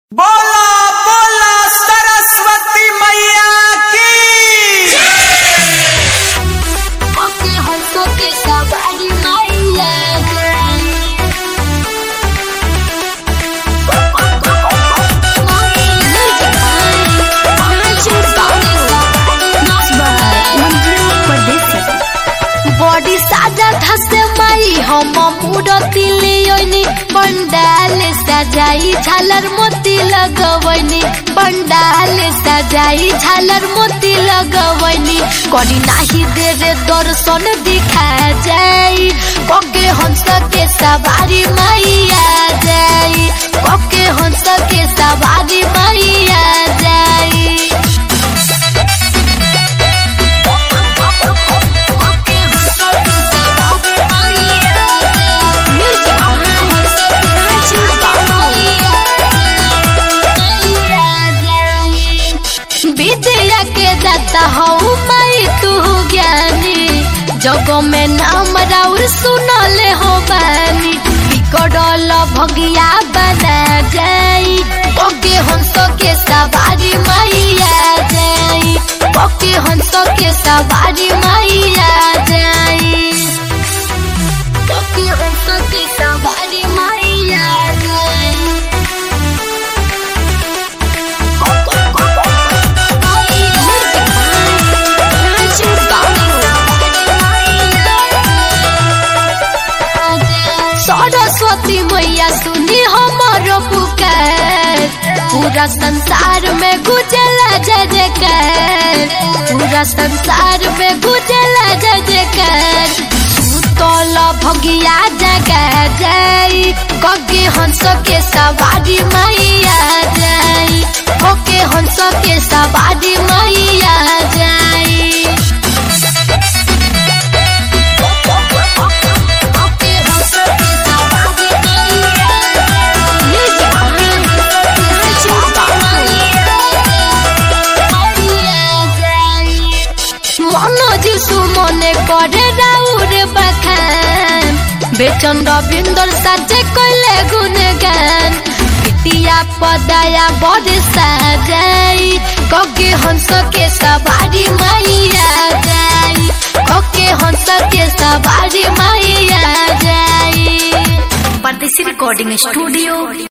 बोला बोला सरस्वती मैया की अपने हंसों के सवारी मैया बॉडी साजा धसे माई हम मूरति लियोनी पंडाल सजाई झालर मोती लगवनी पंडाल सजाई झालर मोती लगवनी करी नाही दे रे दर्शन दिखा जाई कके हंस के सवारी मैया जाई कके हंस के सवारी मैया जाई विद्या के दाता हो माई तू ज्ञानी जगो में नाम राउर सुनले हो बानी बिकड़ल भगिया बना जाई ओके हंस के सवारी मैया जाई ओके हंस के सवारी मैया जाई ओके हंस के सवारी मैया जाई सरस्वती मैया सुनी हमारो पुकार पूरा संसार में गुजला जय जयकार पूरा संसार में गुजला जय जयकार सुतल भगिया जगा जाई कगे हंस के सवारी मैया जाई ओके हंस के सवारी मैया जाई ओके हंस के सवारी মনোজ সুমনে করে রাউর বাখান বেচন রবীন্দ্র সাজে কইলে গুণগান পিতিয়া পদায়া বড় সাজাই ককে হংস কে সবারি মাইয়া যাই ককে হংস के सवारी माइया जाई परदेसी रिकॉर्डिंग स्टूडियो